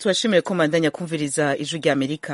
tubashimire ko mandanya kumviriza ijwi rya amerika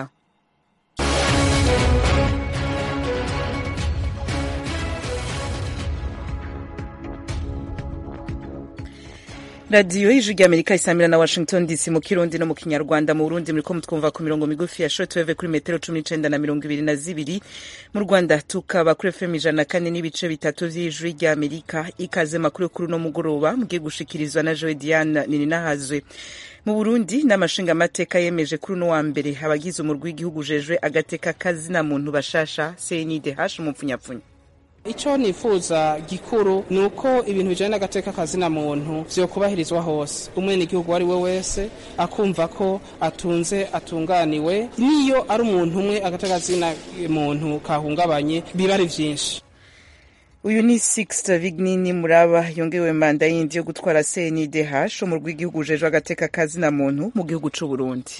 radiyo y'ijwi rya amerika isamira na washington dc mu kirundi no mu kinyarwanda mu burundi muriko mutwumva ku mirongo migufi ya shortwave kuri metero cumi n'icenda na mirongo ibiri na zibiri mu rwanda tukaba kuri fm ijana na kane n'ibice bitatu vy'ijwi rya amerika ikaze makuru kuri uno mugoroba mugiye gushikirizwa na joe diane nininahazwe mu burundi n'amashingamateka yemeje kuri uno wa mbere abagize umurwi w'igihugu ujejwe agateka kazina muntu bashasha cndh umupfunyapfunya icyo nifuza gikuru ni uko ibintu bijyanye n'agateka kazina muntu vyokubahirizwa hose umwenegihugu uwo ari we wese akumva ko atunze atunganiwe niyo ari umuntu umwe agateka kazina muntu kahungabanye biba ari vyinshi uyu ni sixte vignini muraba yongewe manda yindi yo gutwara cndh umurwi w'igihugu ujejwe agateka kazina muntu mu gihugu c'uburundi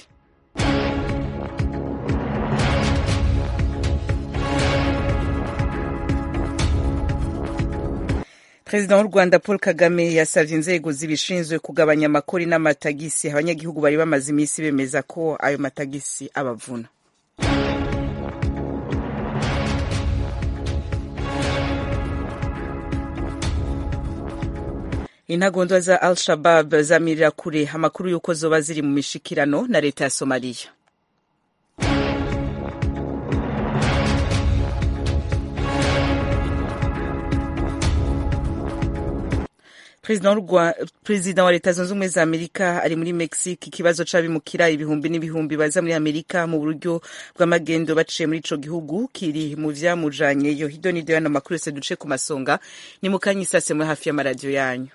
perezida w'u rwanda paul kagame yasavye inzego zibishinzwe kugabanya amakori n'amatagisi abanyagihugu bari bamaze iminsi bemeza ko ayo matagisi abavuna intagondwa za al shabab zamirira kure amakuru y'uko zoba ziri mu mishikirano na leta ya somaliya perezida wa leta zunze ubumwe za amerika ari muri mexique ikibazo c'abimukira ibihumbi n'ibihumbi baza muri amerika mu buryo bw'amagendo baciye muri ico gihugu kiri mu vyamujanyeyo hido nido yano makuru yose duce ku masonga ni mu kanya isase muri hafi y'amaradiyo yanyu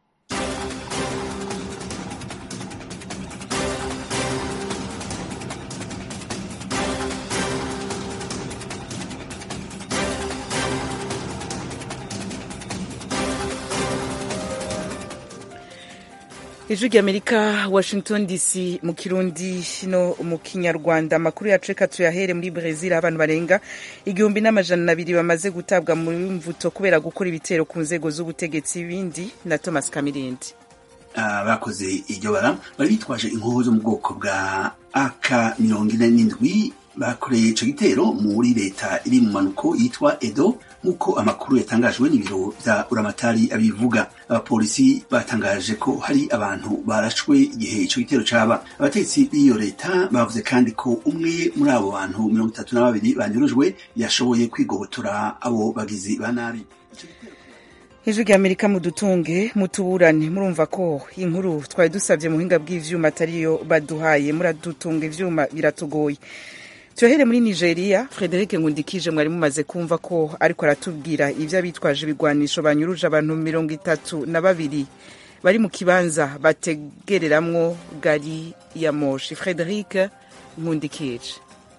ijwi rya amerika washington dc mu kirundi no mu kinyarwanda amakuru yacu reka tuyahere muri brezil abantu barenga igihumbi n'amajana abiri bamaze gutabwa muri mvuto kubera gukora ibitero ku nzego z'ubutegetsi bindi na thomas kamirindi bakoze iryo bara bari bitwaje inkoho zo mu bwoko bwa ak mirongo ine n'indwi bakoreye ico gitero muri leta iri mu manuko yitwa edo nk'uko amakuru yatangajwe n'ibiro vya uramatari abivuga abapolisi batangaje ko hari abantu barashwe igihe ico gitero caba abatetsi b'iyo leta bavuze kandi ko umwe muri abo bantu mirongo itatu na babiri banyurujwe yashoboye kwigobotora abo bagizi ba nabi ijwi rya amerika mudutunge mutuburane murumva ko inkuru twari dusabye mu buhinga bw'ivyuma atariyo baduhaye muradutunga ivyuma biratugoye tuyahere muri nigeria frederic ngundikije mwari mumaze kumva ko ariko aratubwira ivyo abitwaje ibigwanisho banyuruje abantu mirongo itatu na babiri bari mu kibanza bategereramwo gari ya moshi frederic ngundikije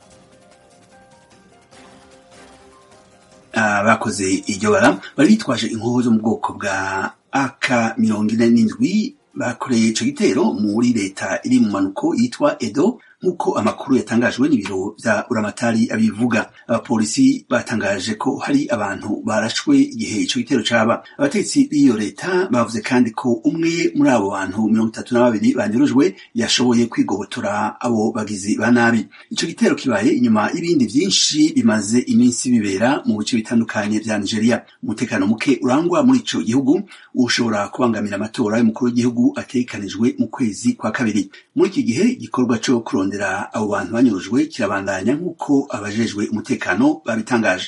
bakoze iryo bara bari bitwaje inkoho zo mu bwoko bwa ak mirongo ine n'indwi bakoreye ico gitero muri leta iri mu manuko yitwa edo nk'uko amakuru yatangajwe n'ibiro vya uramatari abivuga abapolisi batangaje ko hari abantu barashwe igihe ico gitero caba abatetsi b'iyo leta bavuze kandi ko umwe muri abo bantu mirongo itatu na babiri banyurujwe yashoboye kwigobotora abo bagizi ba nabi ico gitero kibaye inyuma y'ibindi vyinshi bimaze iminsi bibera mu bice bitandukanye vya nigeria umutekano muke urangwa muri ico gihugu ushobora kubangamira amatora y'umukuru w'igihugu ategekanijwe mu kwezi kwa kabiri muri iki gihe igikorwa co kurondera abo bantu banyurujwe kirabandanya nk'uko abajejwe umutekano babitangaje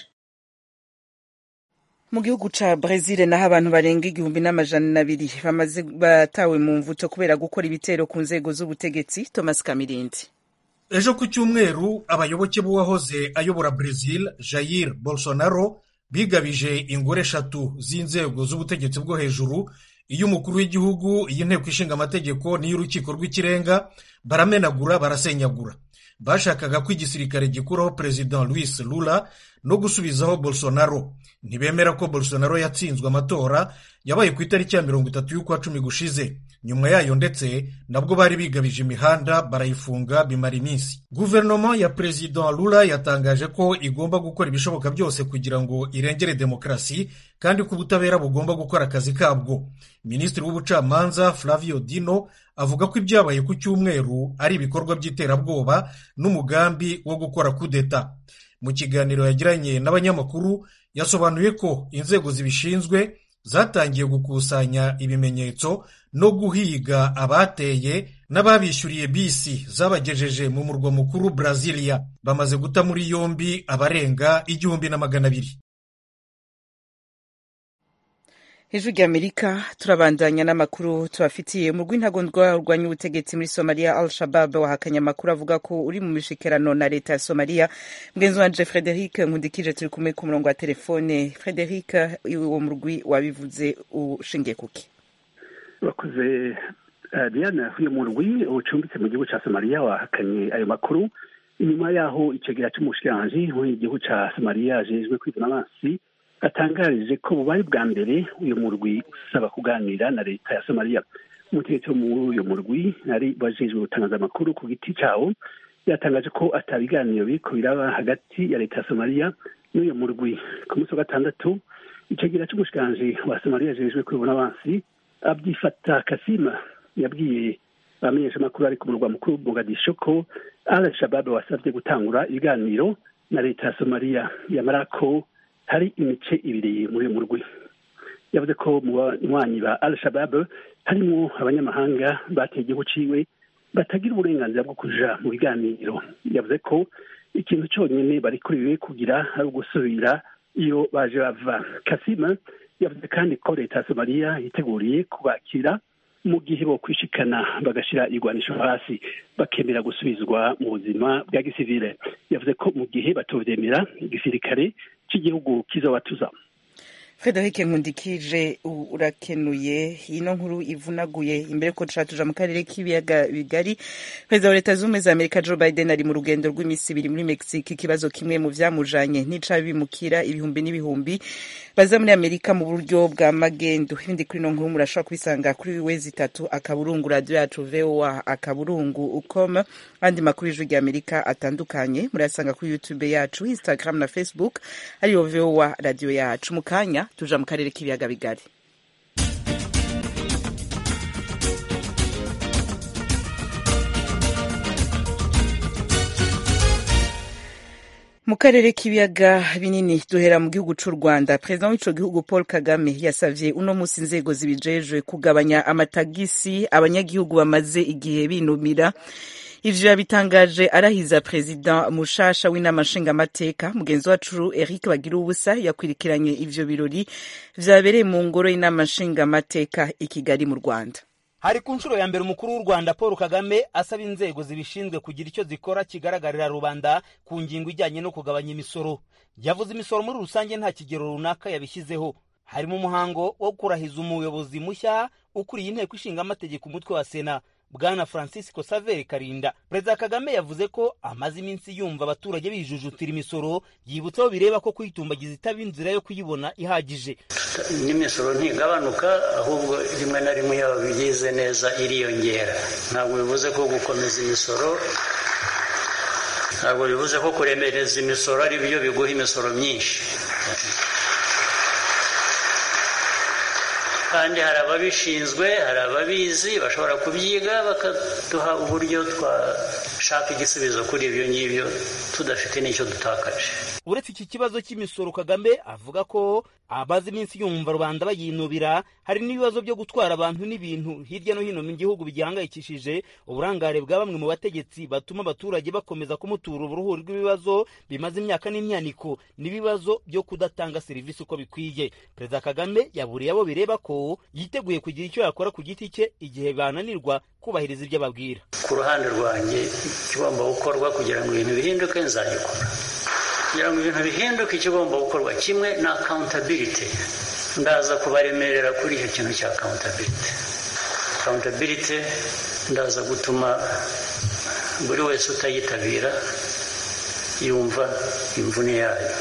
mu gihugu ca brezil naho abantu barenga igihumbi n'amajana abiri bamaze batawe mu mvuto kubera gukora ibitero ku nzego z'ubutegetsi thomas kamirindi ejo ku cyumweru abayoboke b'uwahoze ayobora brezil jair bolsonaro bigabije ingore eshatu z'inzego z'ubutegetsi bwo hejuru iy'umukuru w'igihugu iy'inteko ishinga amategeko n'iy'urukiko rw'ikirenga baramenagura barasenyagura bashakaga ko igisirikare gikuraho perezida louis lula no gusubizaho bolsonaro ntibemera ko bolsonaro yatsinzwe amatora yabaye ku itariki ya mirongo itatu y'ukwa cumi gushize nyuma yayo ndetse nabwo bari bigabije imihanda barayifunga bimara iminsi guverinoma ya perezida lula yatangaje ko igomba gukora ibishoboka byose kugira ngo irengere demokarasi kandi ko ubutabera bugomba gukora akazi kabwo minisitiri w'ubucamanza flavio dino avuga ko ibyabaye ku cyumweru ari ibikorwa by'iterabwoba n'umugambi wo gukora kudeta mu kiganiro yagiranye n'abanyamakuru yasobanuye ko inzego zibishinzwe zatangiye gukusanya ibimenyetso no guhiga abateye n'ababishyuriye bisi zabagejeje mu murwa mukuru Brasilia bamaze guta muri yombi abarenga igihumbi na magana abiri hejuru ry'amerika turabandanya n'amakuru tubafitiye mu rw'intagondwa rurwanya ubutegetsi muri somaliya al shabab wahakanye amakuru avuga ko uri mu mishikerano na leta ya somaliya mugenzi wanje frederic nkundikije turi kumwe ku murongo wa telefone frederic uwo murwi wabivuze ushingiye kuki bakoze diana uyu murwi ucumbitse mu gihugu cya somaliya wahakanye ayo makuru inyuma y'aho icegera cy'umushikiranji w'igihugu cya somaliya ajejwe kwivuna amazi atangarije ko bubaye bwa mbere uyu murwi usaba kuganira na leta ya somaliya umutegetsi wo muri uyu murwi ari wajejwe gutangaza amakuru ku giti cyawo yatangaje ko atabiganiro biriko biraba hagati ya leta ya somaliya n'uyu murwi ku munsi wa gatandatu icegera cy'umushikiranji wa somaliya ajejwe kwivuna amazi abyifata kasima yabwiye abamenyesha amakuru ari ku murwa mukuru mogadisho ko al shabab wasabye gutangura ibiganiro na leta ya somaliya yamara ko hari imice ibiri muri uyu murwi yavuze ko mu banywanyi ba al shabab harimo abanyamahanga bateye igihugu ciwe batagira uburenganzira bwo kuja mu biganiro yavuze ko ikintu cyonyine bari kuriwe kugira ari ugusubira iyo baje bava kasima yavuze kandi ko leta ya somaliya yiteguriye kubakira mu gihe bo kwishikana bagashyira igwanisho hasi bakemera gusubizwa mu buzima bwa gisivile yavuze ko mu gihe batovyemera igisirikare cy'igihugu kizobatuza frederic nkundikije urakenuye ino nkuru ivunaguye imbere ko dushaka tuja mu karere k'ibiyaga bigari perezida wa leta z'ubumwe za amerika joe biden ari mu rugendo rw'iminsi ibiri muri mexique ikibazo kimwe mu vyamujanye n'icabimukira ibihumbi n'ibihumbi baza muri amerika mu buryo bwa magendo ibindi kuri ino nkuru murashobora kubisanga kuri wezi itatu akaburungu radio yacu voa akaburungu ucom andi makuru y'ijwi rya amerika atandukanye murayasanga kuri youtube yacu instagram na facebook ariyo voa radio yacu mu kanya tuja mu karere k'ibiyaga bigari mu karere k'ibiyaga binini duhera mu gihugu cy'u rwanda perezida w'ico gihugu paul kagame yasavye uno musi inzego zibijejwe kugabanya amatagisi abanyagihugu bamaze igihe binumira ivyo yabitangaje arahiza perezida mushasha w'inama nshingamateka mugenzi wacu eric bagira ubusa yakwirikiranye ivyo birori vyabereye mu ngoro y'inama nshingamateka i kigali mu rwanda hari ku nshuro ya mbere umukuru w'u rwanda paul kagame asaba inzego zibishinzwe kugira icyo zikora kigaragarira rubanda ku ngingo ijyanye no kugabanya imisoro yavuze imisoro muri rusange nta kigero runaka yabishyizeho harimo umuhango wo kurahiza umuyobozi mushya ukuriye inteko ishinga amategeko umutwe wa sena bwana francisco saveri karinda perezida kagame yavuze ko amaze iminsi yumva abaturage bijujutira imisoro yibutsa aho bireba ko kuyitumbagiza itaba inzira yo kuyibona ihagije n'imisoro ntigabanuka ahubwo rimwe na rimwe yaba bigize neza iriyongera ntabwo bivuze ko gukomeza imisoro ntabwo bivuze ko kuremereza imisoro ari byo biguha imisoro myinshi kandi hari ababishinzwe hari ababizi bashobora kubyiga bakaduha uburyo twashaka igisubizo kuri ibyo ngibyo tudafite n'icyo dutakaje uretse iki kibazo cy'imisoro kagame avuga ko abazi iminsi yumva rubanda bayinubira hari n'ibibazo byo gutwara abantu n'ibintu hirya no hino mu gihugu bigihangayikishije uburangare bwa bamwe mu bategetsi batuma abaturage bakomeza kumutura uruhuri rw'ibibazo bimaze imyaka n'imyaniko n'ibibazo byo kudatanga serivisi uko bikwiye perezida kagame yaburiye abo bireba ko yiteguye kugira icyo yakora ku giti cye igihe bananirwa kubahiriza ibyo ababwira ku ruhande rwanjye ikigomba gukorwa kugira ngo ibintu bihinduke nzagikora kugira ngo ibintu bihinduke ikigomba gukorwa kimwe na accountability ndaza kubaremerera kuri icyo kintu cya accountability accountability ndaza gutuma buri wese utayitabira yumva imvune yayo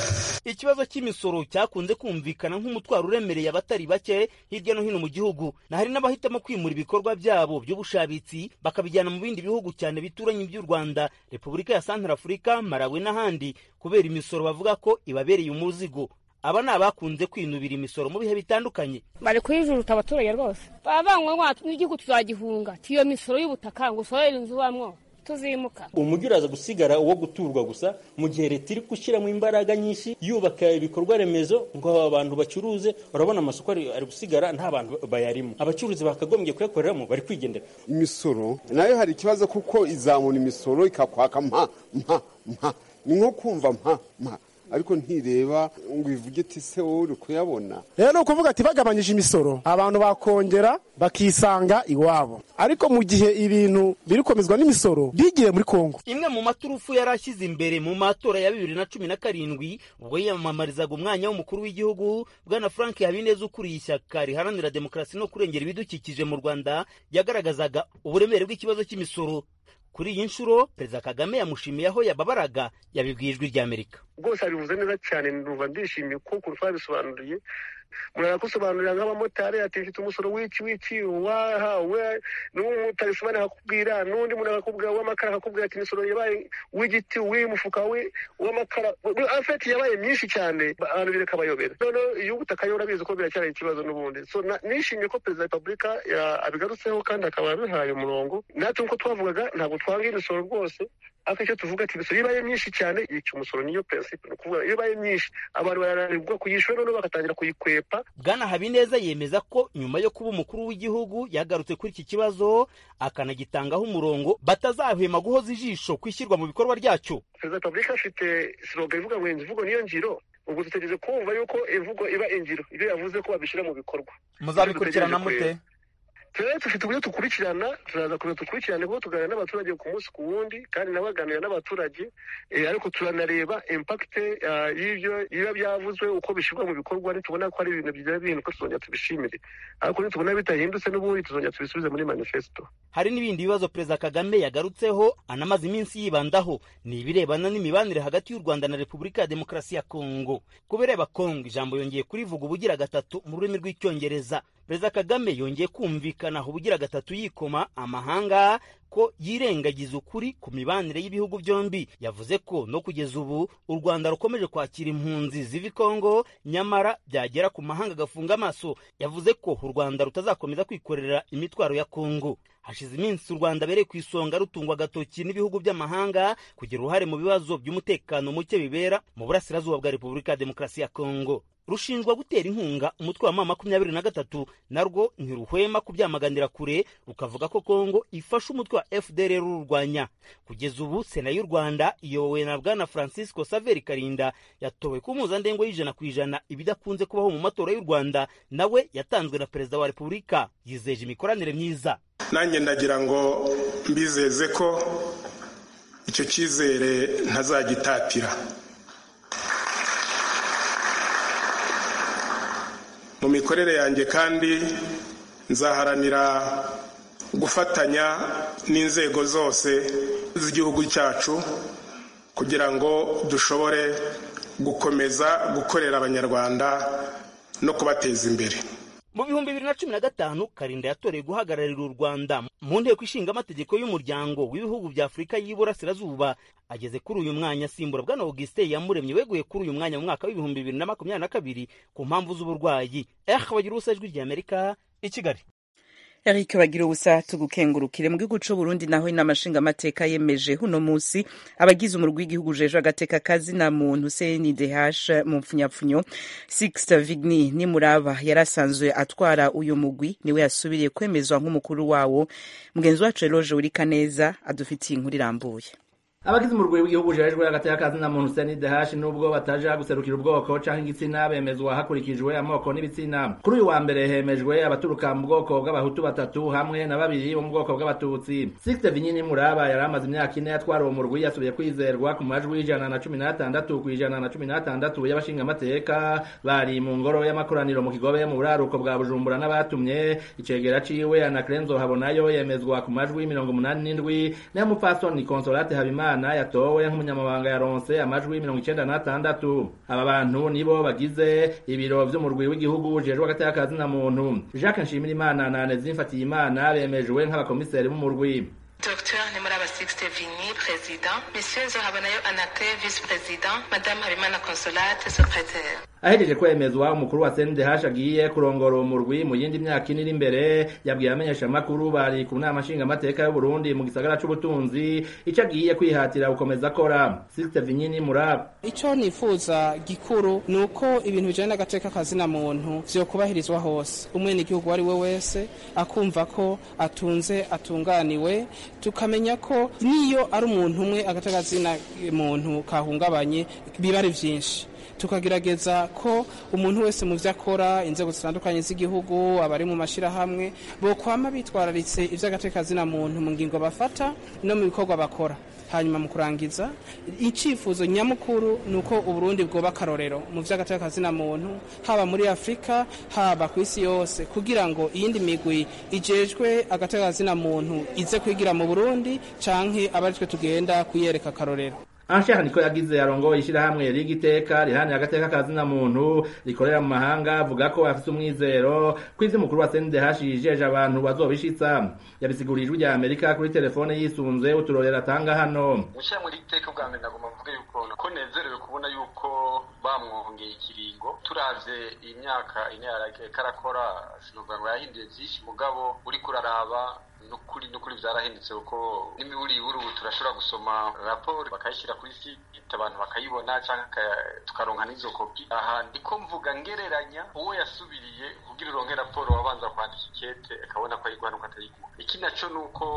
ikibazo cy'imisoro cyakunze kumvikana nk'umutwaro uremereye abatari bake hirya no hino mu gihugu na hari n'abahitamo kwimura ibikorwa byabo by'ubushabitsi bakabijyana mu bindi bihugu cyane bituranye by'u rwanda repubulika ya santarafurika malawi n'ahandi kubera imisoro bavuga ko ibabereye umuzigo aba ni abakunze kwinubira imisoro mu bihe bitandukanye bari kuyijuruta abaturage rwose baba banywa n'igihugu tuzagihunga tiyo misoro y'ubutaka ngo usorere inzu ubamwo tuzimuka umujyi uraza gusigara uwo guturwa gusa mu gihe leta iri gushyiramo imbaraga nyinshi yubaka ibikorwa remezo ngo aba bantu bacuruze urabona amasoko ari gusigara nta bantu bayarimo abacuruzi bakagombye kuyakoreramo bari kwigendera imisoro nayo hari ikibazo kuko izamura imisoro ikakwaka mpa mpa mpa ni nko kumva mpa mpa ariko ntireba ngo ivuge iti se wowe uri kuyabona rero ni ukuvuga ati bagabanyije imisoro abantu bakongera bakisanga iwabo ariko mu gihe ibintu biri komezwa n'imisoro bigiye muri kongo imwe mu maturufu yari ashyize imbere mu matora ya bibiri na cumi na karindwi ubwo yiyamamarizaga umwanya w'umukuru w'igihugu bwana frank habineza ukuriye ishyaka riharanira demokarasi no kurengera ibidukikije mu rwanda yagaragazaga uburemere bw'ikibazo cy'imisoro kuri iyi nshuro perezida kagame yamushimiye aho yababaraga yabibwiye ijwi ry'amerika rwose abivuze neza cyane numva ndishimiye kuko ukuntu twabisobanuriye murakusobanurira nk'abamotari ati mfite umusoro w'iki w'iki wahawe n'umumotari usobanura akakubwira n'undi muntu akakubwira w'amakara akakubwira ati imisoro yabaye w'igiti w'umufuka w'amakara afeti yabaye myinshi cyane abantu bireka bayobera noneho iyo ubutaka yo urabizi ko biracyari ikibazo n'ubundi so nishimiye ko perezida wa repubulika abigarutseho kandi akaba abihaye umurongo natwe nk'uko twavugaga ntabwo twanga imisoro rwose ariko icyo tuvuga ati imisoro iyo ibaye myinshi cyane yica umusoro niyo prinsipe ni ukuvuga iyo ibaye myinshi abantu barananirwa kuyishyura noneho bagatangira kuyikwepa bwana habineza yemeza ko nyuma yo kuba umukuru w'igihugu yagarutse kuri iki kibazo akanagitangaho umurongo batazahwema guhoza ijisho ku ishyirwa mu bikorwa ryacyo perezida wa repubulika afite siroga ivuga ngo imvugo niyo ngiro ubwo dutegereje kumva yuko imvugo iba ingiro ibyo yavuze ko babishyira mu bikorwa muzabikurikirana mute rero dufite uburyo dukurikirana turaza kureba dukurikirane kuko tuganira n'abaturage ku munsi ku wundi kandi nawe aganira n'abaturage ariko turanareba impakite y'ibyo biba byavuzwe uko bishyirwa mu bikorwa nitubona ko ari ibintu bigira bihinduka tuzongera tubishimire ariko nitubona bitahindutse n'ubundi tuzongera tubisubize muri manifesto hari n'ibindi bibazo perezida kagame yagarutseho anamaze iminsi yibandaho ni ibirebana n'imibanire hagati y'u rwanda na repubulika ya demokarasi ya kongo ku bireba kongo ijambo yongeye kurivuga ubugira gatatu mu rurimi rw'icyongereza perezida kagame yongeye kumvikana ubugira gatatu yikoma amahanga ko yirengagiza ukuri ku mibanire y'ibihugu byombi yavuze ko no kugeza ubu u rwanda rukomeje kwakira impunzi ziva i kongo nyamara byagera ku mahanga agafunga amaso yavuze ko u rwanda rutazakomeza kwikorera imitwaro ya kongo hashize iminsi u rwanda bereye ku isonga rutungwa agatoki n'ibihugu by'amahanga kugira uruhare mu bibazo by'umutekano muke bibera mu burasirazuba bwa repubulika ya demokarasi ya kongo rushinjwa gutera inkunga umutwe wa mama makumyabiri na gatatu narwo ntiruhwema kubyamaganira kure rukavuga ko kongo ifasha umutwe wa fdr rurwanya kugeza ubu sena y'u rwanda iyobowe na bwana francisco saveri karinda yatowe ku mpuzandengo y'ijana ku ijana ibidakunze kubaho mu matora y'u rwanda nawe yatanzwe na perezida wa repubulika yizeje imikoranire myiza nanjye ndagira ngo mbizeze ko icyo cyizere ntazagitatira mu mikorere yanjye kandi nzaharanira gufatanya n'inzego zose z'igihugu cyacu kugira ngo dushobore gukomeza gukorera abanyarwanda no kubateza imbere mu bihumbi bibiri na cumi na gatanu karinda yatoreye guhagararira u rwanda mu nteko ishinga amategeko y'umuryango w'ibihugu bya afurika y'iburasirazuba ageze kuri uyu mwanya asimbura bwana augustin yamuremye weguye kuri uyu mwanya mu mwaka w'ibihumbi bibiri na makumyabiri na kabiri ku mpamvu z'uburwayi eh bagira ubusa ijwi ry'amerika i kigali Eric bagira ubusa tugukengurukire mu gihugu c'u Burundi naho inama nshingamateka yemeje huno musi abagize umurwi w'igihugu jeje agateka kazi na muntu CNDH mu mpfunyapfunyo Sixte Vigny Nimuraba yarasanzwe atwara uyu mugwi niwe yasubiriye kwemezwa nk'umukuru wawo mugenzi wacu Eloge Urikaneza adufitiye inkuru irambuye abagize umurwi w'igihugu jejwe hagati y'akazi na muntu CNDH nubwo bataja guserukira ubwoko canke igitsina bemezwa hakurikijwe amoko n'ibitsina kuri uyu wa mbere hemejwe abaturuka mu bwoko bw'abahutu batatu hamwe na babiri bo mu bwoko bw'abatutsi Sixte Vinyini Muraba yari amaze imyaka ine yatwara uwo murwi yasubiye kwizerwa ku majwi ijana na cumi n'atandatu ku ijana na cumi n'atandatu y'abashingamateka bari mu ngoro y'amakoraniro mu kigobe mu buraruko bwa Bujumbura n'abatumye icegera ciwe Anacrenzo Habonayo yemezwa ku majwi mirongo umunani n'indwi n'ay'umupfasoni Consolate Habimana nshimirimana yatowe nk'umunyamabanga yaronse amajwi mirongo icenda n'atandatu aba bantu nibo bagize ibiro vy'umurwi w'igihugu ujejwe hagati y'akazi na muntu jacques nshimirimana na anezi mfatiyimana bemejwe nk'abakomiseri b'umurwi Dr Nemuraba Sixte Vini, président. Monsieur Nzohabanayo Anate, vice-président. Madame Habimana Consolate, secrétaire. ahejeje kwemezwa umukuru wa CNDH agiye kurongora uwo murwi mu yindi myaka ine iri imbere yabwiye abamenyesha makuru bari ku nama nshingamateka y'u Burundi mu gisagara c'ubutunzi ico agiye kwihatira gukomeza akora Sixte Vinyini Muraba ico nifuza gikuru ni uko ibintu bijanye n'agateka kazina muntu vyokubahirizwa hose umwene igihugu wari we wese akumva ko atunze atunganiwe tukamenya ko niyo ari umuntu umwe agateka kazina muntu kahungabanye biba ari vyinshi tukagerageza ko umuntu wese mu vyo akora inzego zitandukanye z'igihugu abari mu mashirahamwe bokwama bitwararitse ivy'agateka kazina muntu mu ngingo bafata no mu bikorwa bakora hanyuma mu kurangiza icifuzo nyamukuru ni uko uburundi bwoba akarorero mu vy'agateka kazina muntu haba muri afurika haba ku isi yose kugira ngo iyindi migwi ijejwe agateka kazina muntu ize kwigira mu burundi canke abaritwe tugenda kuyereka akarorero Anshaka niko yagize arongoye ishirahamwe rigiteka rihani agateka kazina muntu rikorera mu mahanga avuga ko afite umwizero ko ivyo umukuru wa CNDH yijeje abantu bazobishitsa yabisigurije ijwi rya Amerika kuri telefone yisunze uturorera atanga hano Mushyira muri iteka bwa mbere nagomba mvuge yuko ko nezerewe kubona yuko bamwongeye ikiringo turavye imyaka ine karakora sinovuga ngo yahinduye vyinshi mugabo uriko uraraba nukuri nukuri vyarahindutse kuko n'imiburi ubu turashobora gusoma raporo bakayishyira kuri site abantu bakayibona canke tukaronka n'izo kopi aha ndiko mvuga ngereranya uwo yasubiriye kugira uronke raporo wabanza kwandika ikete akabona ko ayiguha nuko atayiguha iki naco nuko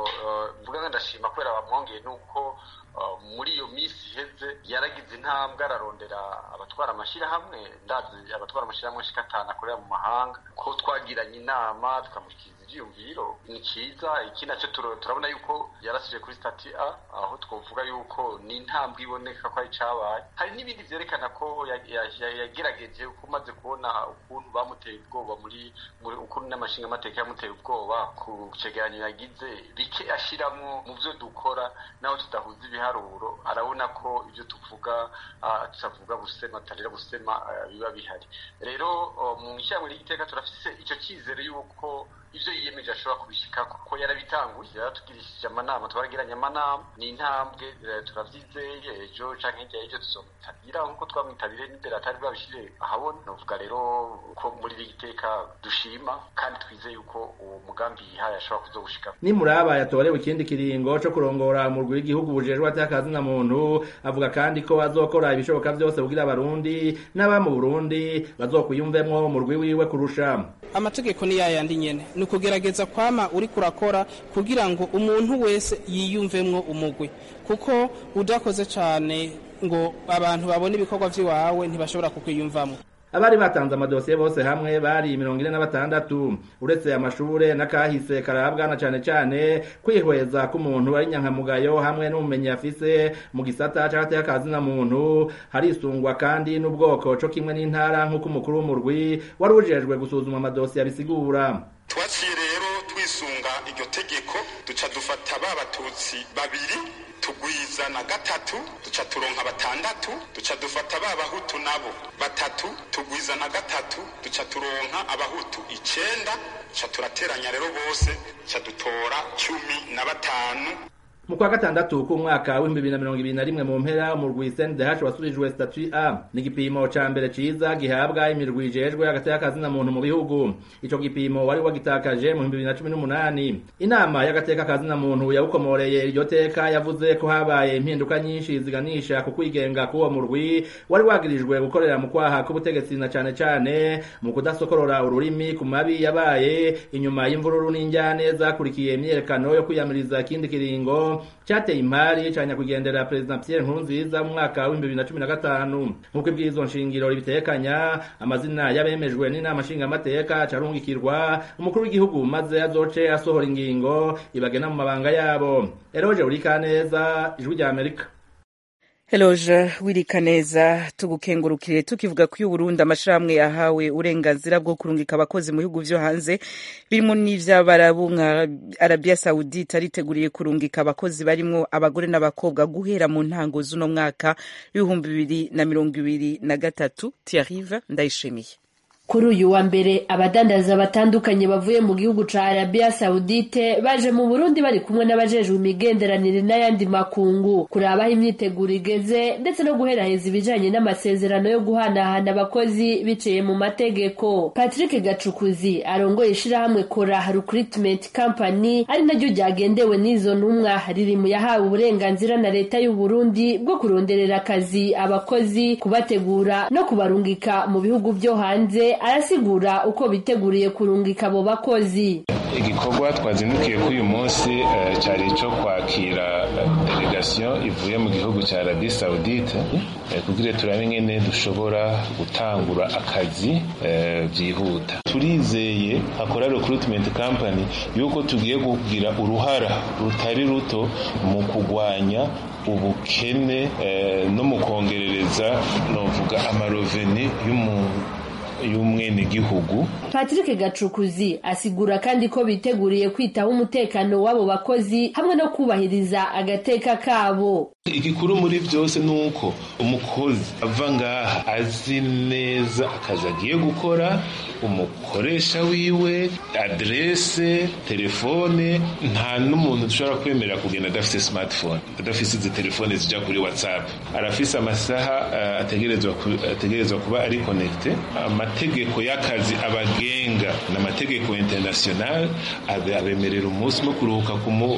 mvuga nga ndashima kubera bamwongeye nuko muri iyo minsi iheze yaragize intambwe ararondera abatwara amashyirahamwe ndazi abatwara amashyirahamwe ashika atanu akorera mu mahanga ko twagiranye inama tukamushyikiriza ivyiyumviro ni ciza iki naco turabona yuko yarasije kuri stati a aho twovuga yuko ni intambwe iboneka ko ari cabaye hari n'ibindi vyerekana ko yagerageje uko umaze kubona ukuntu bamuteye ubwoba muri ukuntu n'amashinga amateka yamuteye ubwoba ku cegeranyo yagize bike ashiramwo mu vyo dukora naho tudahuza ibiharuro arabona ko ivyo tuvuga tutavuga busema tutarira busema biba bihari rero mu ishyirahamwe ry'igiteka turafise ico cizere yuko ivyo yiyemeje ashobora kubishika kuko yarabitanguye yaratugirishije amanama twaragiranye amanama ni intambwe turavyizeye ejo canke hirya y'ejo tuzomutabira nkuko twamwitabire n'imbere atari bwabishire ahabona novuga rero ko muri iri giteka dushima kandi twizeye yuko uwo mugambi yihaye ashobora kuzogushika nimuraba yatorewe ikindi kiringo co kurongora umurwi w'igihugu bujejwe atakazi na muntu avuga kandi ko azokora ibishoboka vyose kugira abarundi n'aba mu burundi bazokwiyumvemwo umurwi wiwe kurusha amategeko ni yayandi nyene ni ukugerageza kwama uri kurakora kugira ngo umuntu wese yiyumvemwo umugwi kuko udakoze cane ngo abantu babone ibikorwa vy'iwawe ntibashobora kukwiyumvamwo abari batanze amadosiye bose hamwe bari mirongo ine na batandatu uretse amashure n'akahise karabwa na cane cane kwihweza k'umuntu ari nyankamugayo hamwe n'ubumenyi afise mu gisata c'agateka kazi na muntu harisungwa kandi n'ubwoko co kimwe n'intara nk'uko umukuru w'umurwi wari ujejwe gusuzuma amadosiye abisigura twaciye rero twisunga iryo tegeko duca dufata ba batutsi babiri tugwiza na gatatu duca turonka batandatu duca dufata ba bahutu nabo batatu tugwiza na gatatu duca turonka abahutu icenda duca turateranya rero bose duca dutora cumi na batanu mu kwa gatandatu k'umwaka w'ibihumbi bibiri na mirongo ibiri na rimwe mu mpera umurwi CNDH wasubijwe statut A ni igipimo ca mbere ciza gihabwa imirwi ijejwe hagati y'akazina muntu mu bihugu ico gipimo wari wagitakaje mu bihumbi bibiri na cumi n'umunani inama y'agateka kazina muntu yawukomoreye iryo teka yavuze ko habaye impinduka nyinshi ziganisha ku kwigenga k'uwo murwi wari wagirijwe gukorera mu kwaha k'ubutegetsi na cane cane mu kudasokorora ururimi ku mabi yabaye inyuma y'imvururu n'injyane zakurikiye imyiyerekano yo kwiyamiriza ikindi kiringo cyateye imari ca nyakwigendera perezida Pierre Nkurunziza mu mwaka w'ibihumbi bibiri na cumi na gatanu nk'uko ibwirizwa nshingiro ribitekanya amazina y'abemejwe n'inama nshingamateka carungikirwa umukuru w'igihugu maze azoce asohora ingingo ibagena mu mabanga yabo Eroje Urikaneza ijwi rya Amerika Eloge Wirikaneza tugukengurukire tukivuga ko y'Uburundi amashirahamwe yahawe uburenganzira bwo kurungika abakozi mu bihugu vyo hanze birimo n'ivy'abarabu nka Arabia Saudite ariteguriye kurungika abakozi barimwo abagore n'abakobwa guhera mu ntango z'uno mwaka w'ibihumbi bibiri na mirongo ibiri na gatatu Thierry Ndayishimiye kuri uyu wa mbere abadandaza batandukanye bavuye mu gihugu ca Arabia Saudite baje mu Burundi bari kumwe n'abajejwe imigenderanire n'ayandi makungu kurabaho imyiteguro igeze ndetse no guheraheza ibijanye n'amasezerano yo guhanahana abakozi biciye mu mategeko Patrick Gacukuzi arongoye ishirahamwe Kora Recruitment Company ari naryo ryagendewe n'izo ntumwa riri mu yahawe uburenganzira na leta y'u Burundi bwo kuronderera akazi abakozi kubategura no kubarungika mu bihugu vyo hanze arasigura uko biteguriye kurungika abo bakozi igikorwa twazindukiye kuri uyu munsi cyari icyo kwakira delegasiyo ivuye mu gihugu cya arabi saudite kugira turabe ingene dushobora gutangura akazi byihuta turizeye akora recruitment company yuko tugiye kugira uruhara rutari ruto mu kurwanya ubukene no mu kongerereza novuga amaroveni y'umuntu y'umwenegihugu Patrick Gacukuzi asigura kandi ko biteguriye kwitaho umutekano w'abo bakozi hamwe no kubahiriza agateka kabo igikuru muri byose ni uko umukozi ava ngaha azi neza akazi agiye gukora umukoresha wiwe aderese telefone nta n'umuntu dushobora kwemerera kugenda adafite smartphone adafite izi telefone zijya kuri whatsapp arafise amasaha uh, ategerezwa ategerezwa kuba ari connecte amategeko y'akazi abagenga n'amategeko international abemerera umunsi wo kuruhuka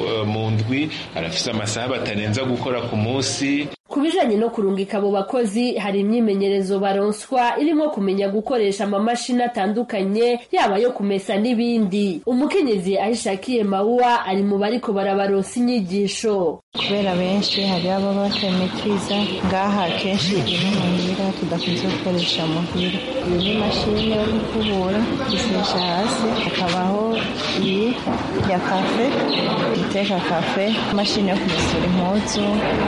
mu ndwi arafise amasaha batarenza gukora ku munsi ku bijanye no kurungika abo bakozi hari imyimenyerezo baronswa irimo kumenya gukoresha amamashini atandukanye yaba yo kumesa n'ibindi umukenyezi ahishakiye mawuwa ari mu bariko barabaronsa inyigisho kubera benshi hari abo batametiriza ngaha kenshi ino muhira tudakunze gukoresha muhira iyi ni imashini yo gukubura isesha hasi hakabaho iyi ya kafe iteka kafe imashini yo kumesura impuzu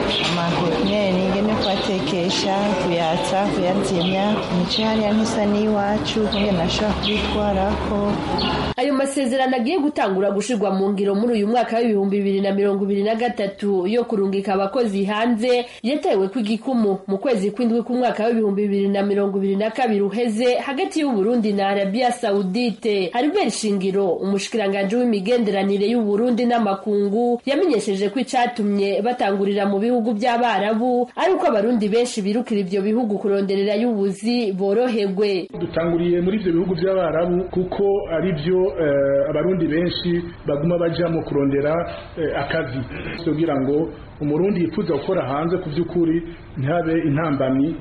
amaheknyeri ingene kubatekesha kuyatsa kuyazimya imico hariya ntisa n'iwacu kugira nashobora kubitwarako ayo masezerano agiye gutangura gushirwa mu ngiro muri uyu mwaka w'ibihumbi bibiri na mirongo ibiri na gatatu yo kurungika abakozi hanze yatewe kw'igikumu mu kwezi kw'indwi k'umwaka w'ibihumbi bibiri na mirongo ibiri na kabiri uheze hagati y'uburundi na arabia saudite haribert shingiro umushikiranganji w'imigenderanire y'uburundi n'amakungu yamenyesheje ko icatumye batangurira mu bihugu by'abarabu ari uko abarundi benshi birukira ivyo bihugu kuronderera y'ubuzi boroherwe dutanguriye muri ivyo bihugu by'abarabu kuko ari byo uh, abarundi benshi baguma bajamo kurondera uh, akazi kugira ngo umurundi yifuza gukora hanze ku by'ukuri ntihabe intambamyi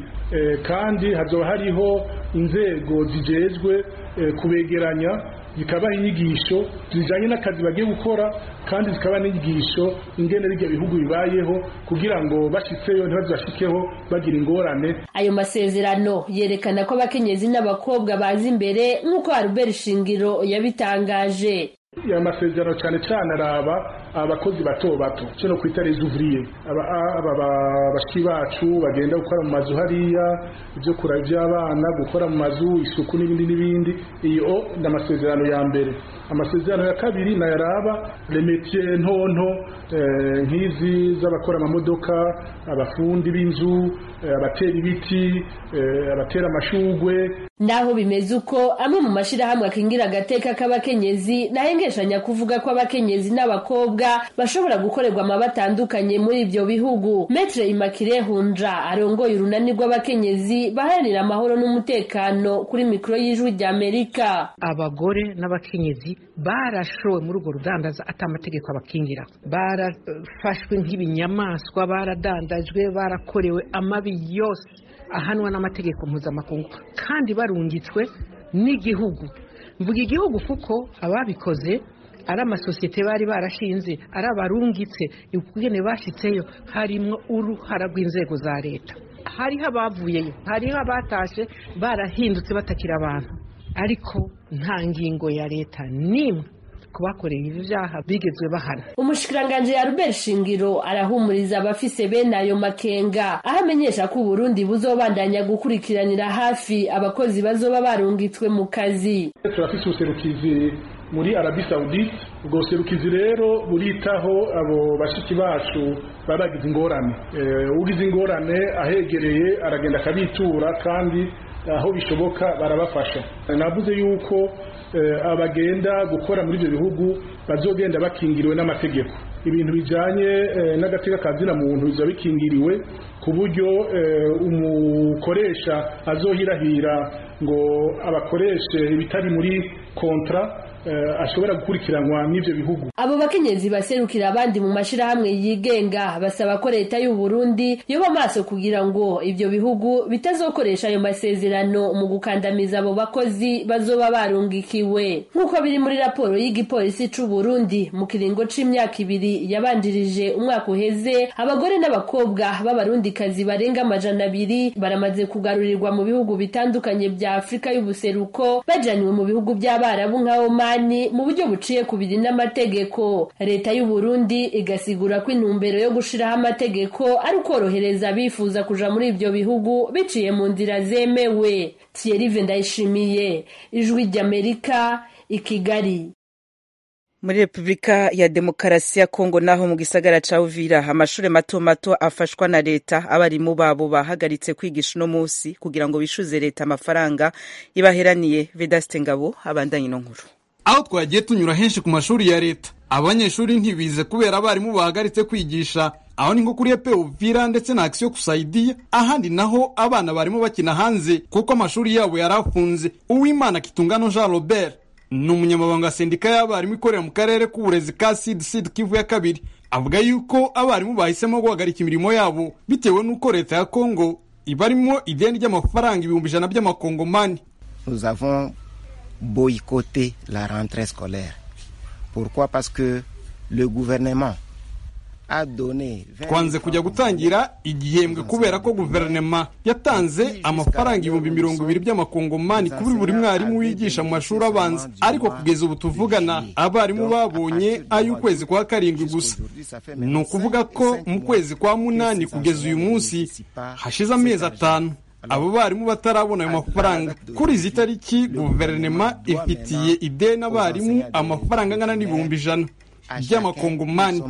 kandi hazoba hariho inzego zijejwe kubegeranya zikabaha inyigisho zijanye n'akazi bagiye gukora kandi zikaba n'inyigisho ingene bijya bihugu bibayeho kugira ngo bashitseyo ntibazashikeho bagira ingorane ayo masezerano yerekana ko abakenyezi n'abakobwa baza imbere nk'uko Albert Shingiro yabitangaje aya masezerano cyane cyane araba abakozi bato bato cyo no kwita les ouvriers aba bashiki bacu bagenda gukora mu mazu hariya ibyo kura by'abana gukora mu mazu isuku n'ibindi n'ibindi iyo ni amasezerano ya mbere amasezerano ya kabiri nayaraba remetier ntonto nk'izi z'abakora amamodoka abafundi b'inzu abatera ibiti abatera amashugwe naho bimeze uko amwe mu mashirahamwe akingira agateka k'abakenyezi nahengeshanya kuvuga ko abakenyezi n'abakobwa bashobora gukorerwa amaba atandukanye muri ibyo bihugu metre imakire hunja arongoye urunani rw'abakenyezi baharanira amahoro n'umutekano kuri mikoro y'ijwi rya amerika abagore n'abakenyezi barashowe muri urwo rudandaza ati amategeko abakingira barafashwe nk'ibinyamaswa baradandajwe barakorewe amabi yose ahanwa n'amategeko mpuzamakungu kandi barungitswe n'igihugu mvuga igihugu kuko ababikoze ari amasosiyete bari barashinze ari abarungitse ukugene bashyitseyo harimo uruhara rw'inzego za leta hariho abavuyeyo hariho abatashe barahindutse batakira abantu ariko nta ngingo ya leta n'imwe ku bakoreye ibi vyaha bigezwe bahana umushikiranganji Albert Shingiro arahumuriza abafise bene ayo makenga aho amenyesha ko Burundi buzobandanya gukurikiranira hafi abakozi bazoba barungitswe mu kazi turafise ubuserukizi muri arabi saudite ubwo buserukizi rero buritaho abo bashiki bacu baba bagize ingorane ugize ingorane ahegereye aragenda akabitura kandi aho bishoboka barabafasha navuze yuko abagenda gukora muri ibyo bihugu bazogenda bakingiriwe n'amategeko ibintu bijyanye n'agateka ka zina muntu biba bikingiriwe ku buryo umukoresha azohirahira ngo abakoreshe ibitari muri kontra ashobora gukurikiranwa n'ibyo bihugu abo bakenyezi baserukira abandi mu mashirahamwe yigenga basaba ko leta y'u Burundi yoba maso kugira ngo ibyo bihugu bitazokoresha ayo masezerano mu gukandamiza abo bakozi bazoba barungikiwe nk'uko biri muri raporo y'igipolisi c'u Burundi mu kiringo c'imyaka ibiri yabanjirije umwaka uheze abagore n'abakobwa b'abarundikazi barenga amajana abiri baramaze kugarurirwa mu bihugu bitandukanye bya Afurika y'ubuseruko bajanywe mu bihugu by'abarabu nka Oman mu buryo buciye ku biri n'amategeko leta y'u Burundi igasigura ko intumbero yo gushiraho amategeko ari ukorohereza abifuza kuja muri ibyo bihugu biciye mu nzira zemewe Thierry Ndayishimiye ijwi ry'Amerika i Kigali muri repubulika ya demokarasi ya kongo naho mu gisagara ca uvira amashuri mato mato afashwa na leta abarimu babo bahagaritse kwigisha uno munsi kugira ngo bishuze leta amafaranga ibaheraniye vedaste ngabo abandanye ino nkuru aho twagiye tunyura henshi ku mashuri ya leta abanyeshuri ntibize kubera abarimu bahagaritse kwigisha aho ni nko kuri epe uvira ndetse na akisiyo kusaidiya ahandi naho abana barimo bakina hanze kuko amashuri yabo yari afunze uwimana kitungano jean robert ni umunyamabanga wa sendika y'abarimu ikorera mu karere k'uburezi ka sid sid kivu ya kabiri avuga yuko abarimu bahisemo guhagarika imirimo yabo bitewe n'uko leta ya kongo ibarimo ideni ry'amafaranga ibihumbi ijana by'amakongomani nous avons boycotté la rentrée scolaire pourquoi parce que le gouvernement twanze kujya gutangira igihembwe kubera ko guverinoma yatanze amafaranga ibihumbi mirongo ibiri by'amakongomani kuri buri mwarimu wigisha mu mashuri abanza ariko kugeza ubu tuvugana abarimu babonye ay'ukwezi kwa karindwi gusa ni ukuvuga ko mu kwezi kwa munani kugeza uyu munsi hashize amezi atanu abo barimu batarabona ayo mafaranga kuri izi tariki guverinoma ifitiye ideni abarimu amafaranga angana n'ibihumbi ijana by'amakongomani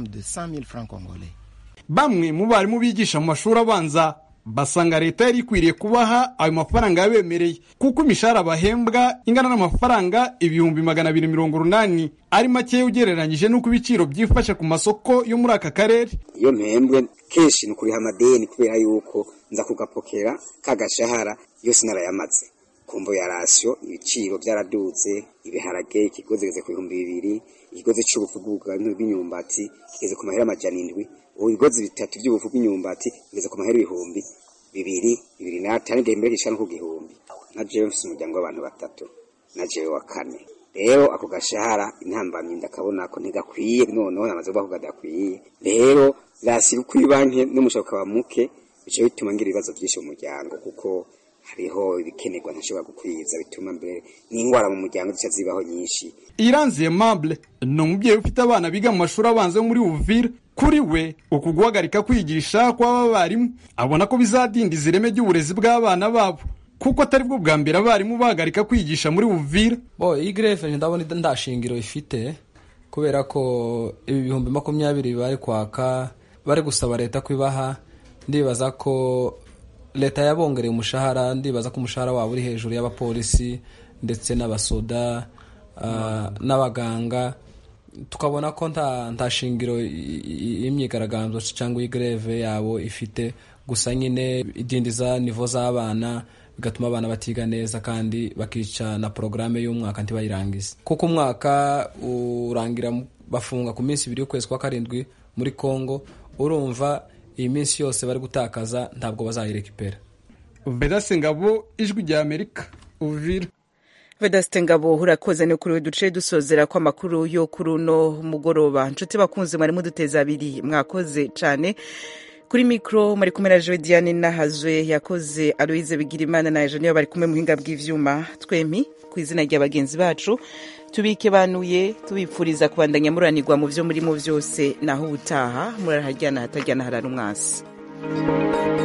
bamwe mu barimu bigisha mu mashuri abanza basanga leta yari ikwiriye kubaha ayo mafaranga yabemereye kuko imishahara bahembwa ingana n'amafaranga ibihumbi magana abiri mirongo urunani ari makeya ugereranyije n'uko ibiciro byifashe ku masoko yo muri aka karere iyo mpembwe kenshi ni ukuriha amadeni kubera yuko nza kugapokera kagashahara yose narayamaze kumvo ya rasiyo ibiciro byaraduze ibiharage ikigozi kigeze ku bihumbi bibiri ikigozi cy'ubufu bw'imyumbati kigeze ku mahera amajana indwi ubu ibigozi bitatu by'ubufu bw'imyumbati bigeze ku mahera ibihumbi bibiri bibiri n'atanu igihe mbere gishana ku gihumbi na jewe mfise umuryango w'abantu batatu na jewe wa kane rero ako gashahara intambamyi ndakabona ko ntigakwiye noneho namaze kuvuga ko kadakwiye rero rasiga uko banki n'umushahara ukaba muke bica bituma ngira ibibazo byinshi mu muryango kuko hariho ibikenerwa ntashobora gukwiza bituma mbere n'indwara mu muryango zica zibaho nyinshi iranziye mable ni umubyeyi ufite abana biga mu mashuri abanza yo muri uvira kuri we uku guhagarika kwigisha kw'aba barimu abona ko bizadindiza ireme ry'uburezi bw'abana babo kuko atari bwo bwa mbere abarimu bahagarika kwigisha muri uvira bo iyi grefe ndabona nta shingiro ifite kubera ko ibi bihumbi makumyabiri bari kwaka bari gusaba leta kwibaha ndibaza ko leta yabongereye umushahara ndibaza ko umushahara wabo uri hejuru y'abapolisi ndetse n'abasoda n'abaganga tukabona ko nta shingiro y'imyigaragambyo cyangwa igreve yabo ifite gusa nyine idindiza nivo z'abana bigatuma abana batiga neza kandi bakica na porogaramu y'umwaka ntibayirangize kuko umwaka urangira bafunga ku minsi ibiri y'ukwezi kwa karindwi muri congo urumva iyi minsi yose bari gutakaza ntabwo bazayirekipera vedase ngabo ijwi rya amerika uvira vedasite ngabo urakoze ni kuri we duce dusozera ko amakuru yo kuri uno mugoroba nshuti bakunze mwari muduteza abiri mwakoze cyane kuri mikro muri kumwe na joe diane nahazwe yakoze aloise bigirimana na ejo niyo bari kumwe muhinga bw'ivyuma twempi ku izina rya bagenzi bacu tubike banuye tubipfuriza kubandanya muranirwa mu vyo murimo vyose naho ubutaha murarahajyana hatajyana harara umwasi